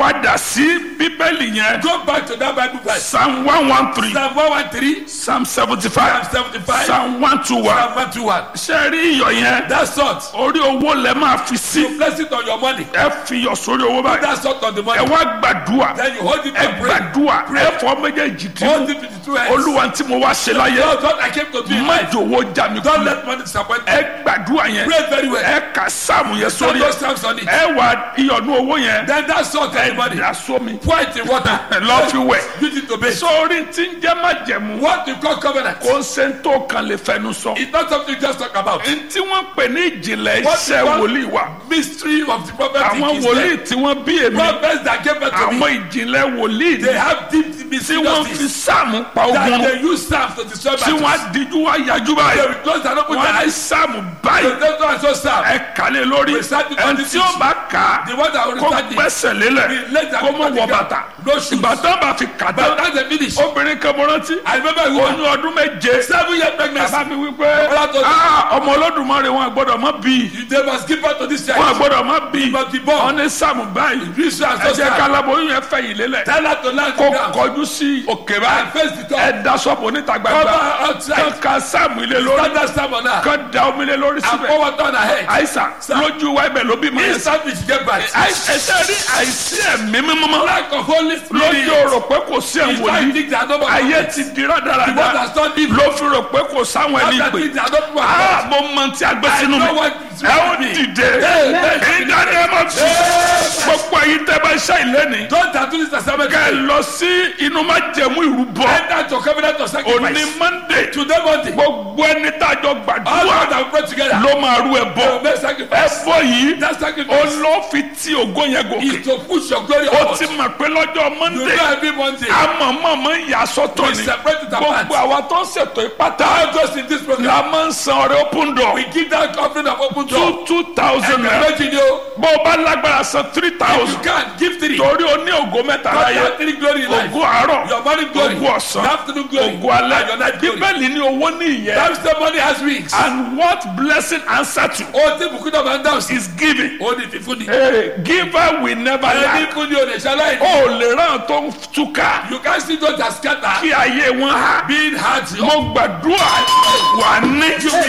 padà sí bíbélì yẹn Go back to that Bible verse. psalm one one three Psalm 113, psalm seventy Psalm five 75, psalm one two one Psalm 121. ṣe rí iyọ̀ yẹn That salt, orí owó lẹ máa fi sí you place it on your money. ẹ fi iyọ̀ sórí owó báyìí That salt on the ẹ money. wá gbàdúrà Then you hold it ẹ and pray. gbàdúrà ẹ fọ méjèèjì Hold dínú it with the two hands. olúwa tí mo wá ṣe láyé Lord, what I came to do in má life. jòwó já mi Don't kulẹ̀ let money disappoint me. ẹ gbàdúrà yẹn Pray very well. ẹ kà sáàmù yẹn Put sórí those ẹ stamps on it. ẹ wà iyọ̀nù owó yẹn Then that salt on the ẹ money. dà sómi Pour it in water. lọ́ fi wẹ̀ Use it to bathe. sórí tí ń jẹ́ májẹ̀mú What you call covenant. kò ń ṣe tó kan lè fẹnu sọ It's not something you just talk about. ntí wọ́n pè ní ìjìnlẹ̀ What iṣẹ́ you call- wòlíì wa Mystery of the prophet àwọn is wòlíì there. tí wọ́n bí èmi Prophets that gave birth to àwọn me. ìjìnlẹ̀ wòlíì They ni have deep tí mystery wọ́n fi justice. sáàmù pa That ogun they use staff to destroy tí wọ́n battles. á díjú wá yájú They báyìí will close and open wọ́n their á ní eyes. sáàmù So báyìí that's why I so staff. ẹ kàlẹ́ lórí Recite it ẹn on tí the ó bá kà á The one that will kó recite it. gbẹ́sẹ̀ lélẹ̀ Let that kó mọ̀ wọ be bàtà No shoes. ìgbà tó bá fi kà But tán that's the finish. obìnrin kan mo rántí I remember a woman. oyún ọdún méje Seven year pregnancy. bàbá mi wí pé Bàbá tó- "Ah, ọmọ olódùmarè wọn gbọ́dọ̀ mọ́ bí You they must give birth to this wọn child. gbọ́dọ̀ mọ́ bí must be born. wọn ní sáàmù báyìí This child ẹ so jẹ́ sad. kálábóyún yẹn fẹ̀yìn lélẹ̀ Tell her to land kó the ground. kọjú sí òkè And báyìí face the top. ẹ da sọ́ọ̀bù oníta Cover gbangba her outside. kán ka sáàmù ilé lórí Stand that stamp on her. kán da omi lé lórí And síbẹ̀ pour water on her head. àìsàn lójú wa ibẹ̀ ló bí mọ́ yẹn Instantly she get back. ẹsẹ̀ rí àìsí ẹ̀mí mímọ́ Lack of Holy Spirit. lójú rò pé kò sí It's why ẹ̀wòlí you think they are not ayé ti di The one rádaràda that's not evil. ló fi rò pé kò sáwọn ẹni That pè think they are not people á of God. mo mọ tí a gbé I sínú know mi what is ẹ ó with me. dìde Amen. ìdáni ẹ má fi gbogbo ẹ̀yin tẹ́ bá ṣe ìlẹ́ni Don't tattoo this assignment. kẹ́ ẹ lọ sí inú má jẹ̀mú ìrúbọ Enter to covenant of òní sacrifice. monday Today Monday. gbogbo ẹni tá a jọ All gbàdúrà God that pray together. ló máa rú ẹ They will bọ make ẹ sacrifice. bọ yìí That sacrifice olófin tí ògo yẹn gòkè is to push your glory ó upward. ti mọ̀ pé lọ́jọ́ You monday know every Monday. amọ̀mọ̀mọ̀ ń yà sọ́tọ̀ We ni separate it apart. gbogbo àwa tó ń ṣètò ìpátá All those in this program. la máa ń san ọrẹ open door We give that offering of open door. two two thousand naira Imagine you. bó o bá lágbára san three You thousand can give three. torí o ní ògo mẹ́ta God láyé has three glory in life. ògo àárọ̀ Your morning glory. ògo ọ̀sán Your afternoon glory. ògo alẹ́ And your night glory. bíbélì ní owó ní ìyẹn That means the money has wings. and what blessing answer to Ó ti bùkún náà máa ń dáhùn sí. is giving Ó ní fífún ni. hey, giver will never Ẹni lack fún ni o lè ṣaláì ní. o lè ràn tó ń túká You can see those that scatter. kí ayé wọn há Being hard. mo gbàdúrà wà ní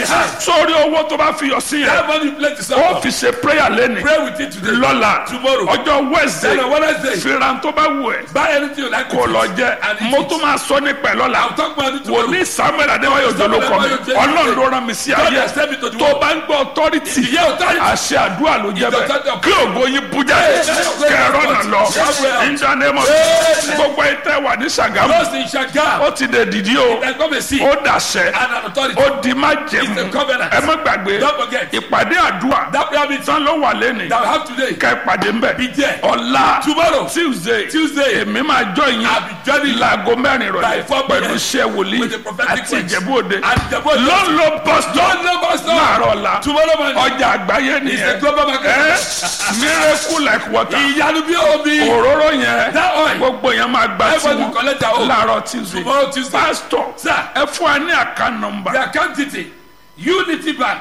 sórí owó tó bá fi yọ sí yẹn That money you play to ó someone. fi ṣe prayer lẹ́nìí Pray with it today. lọ́la Tomorrow. ọjọ́ wednesday Then on Wednesday. fìràn tó bá wù ẹ́ Buy anything you like. kò with lọ it. jẹ And eat mo it. tún máa sọ nípa ẹ̀ lọ́la I'll talk about it tomorrow. wòlíì samuel adéwáyò òjòló kọ mi ọlọ́run ló rán mi sí God ayé has sent me to the tó world. bá ń gbọ́ authority Ìyẹ́ authority. àṣẹ àdúrà ló jẹ́ bẹ́ẹ̀ authority of- kí ògo yín bú jáde kẹrọ náà lọ ìjànẹ́mọ̀ gbogbo ẹ̀ tẹ́ wà ní sàgámù Those in Shagam. ó ti dè dìdí o They come and see. ó dàṣẹ And an authority. ó di má jẹ̀mú It's a covenant. ẹ má gbàgbé Don't forget. ìpàdé àdúrà That prayer meeting tán ló wà lẹ́nìí that we have today. kẹ́ pàdé ń bẹ̀ Be there. ọ̀la Tomorrow. tuesday Tuesday. èmi máa jọ yín I'll be joining you. láago mẹ́rin By rọ̀lẹ́ four p.m. pẹ̀lú iṣẹ́ wòlíì With the prophetic àti words. ìjẹ̀bú òde And Ìjẹ̀bú Òde. lọ́nlọ́ bọ́sítọ̀ Don't know about láàárọ̀ ọ̀la Tomorrow morning. ọjà àgbáyé It's a nìyẹn global market. ẹ miracle like water Ìyanu bí omi. òróró yẹn That oil. gbogbo yẹn máa gba Everybody tiwọn collect their own. láàárọ̀ tuesday Tomorrow Tuesday. pastor Sir. ẹ fún wa ní àká nọmba The account detail. Unity Bank.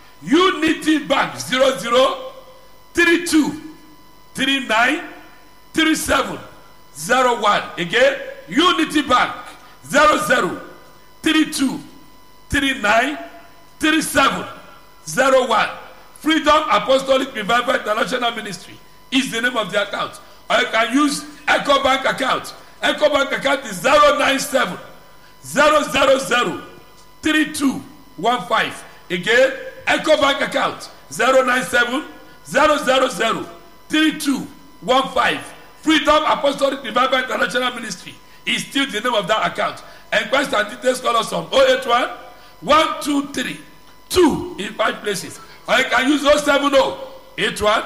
Unity Bank. Zero zero three two three nine three seven zero one. Again. Unity Bank. Zero zero three two three nine three seven zero one. Freedom Apostolic Revival International Ministry is the name of the account. Or you can use Echo Bank account. Echo Bank account is zero nine seven zero zero zero three two one five. Again, Echo Bank account zero nine seven zero zero zero three two one five. Freedom Apostolic Revival International Ministry is still the name of that account. Enquest and details call us on 081 123 2 in five places. Or you can use 070 81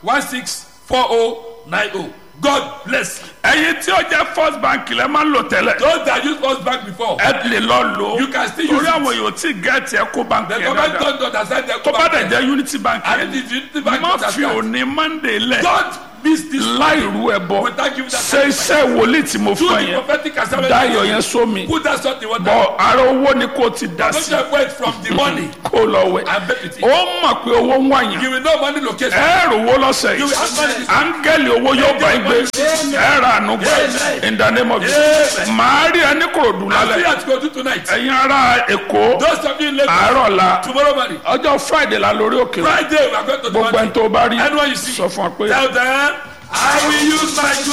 164090. God bless you. ẹyin tí ó jẹ first bank lẹ máa ń lò tẹ́lẹ̀ Those that used us back before, ẹ lè lọ lò ó You can still use torí it. àwọn yòó tí gẹẹti ẹ kó bank the yẹn government dáadáa don't understand their tó bá dẹ̀ jẹ́ unity bank And yẹn it is Unity Bank má that fi understand. òní monday lẹ̀ Don't miss this láì rú ẹ bọ Without giving that ṣe iṣẹ́ wòlíì tí mo Do fún the yẹn prophetic assignment. dáyọ̀ yẹn sómi Put that salt in water. bọ̀ ara owó ni kò ti dà Don't sí just wait from the money kó lọ wẹ̀ and bet with it. ó mọ̀ pé owó ń wáyàn You will know money location. ẹ rò owó lọ́sẹ̀ You yìí will have money. áńgẹ́lì owó yóò bá ń gbé ẹ ra àánú gbà Amen. in the name of Jesus Amen. màá rí ẹni kòròdú I'll see lálẹ́ you at Kodu tonight. ẹ̀yin ará èkó Those of you in Lagos, àárọ̀ la tomorrow morning, ọjọ́ friday la lórí òkè Friday, we are going to gbogbo ẹni do tó bá rí Anyone you see, sọ fún wa pé. tell them, I will use my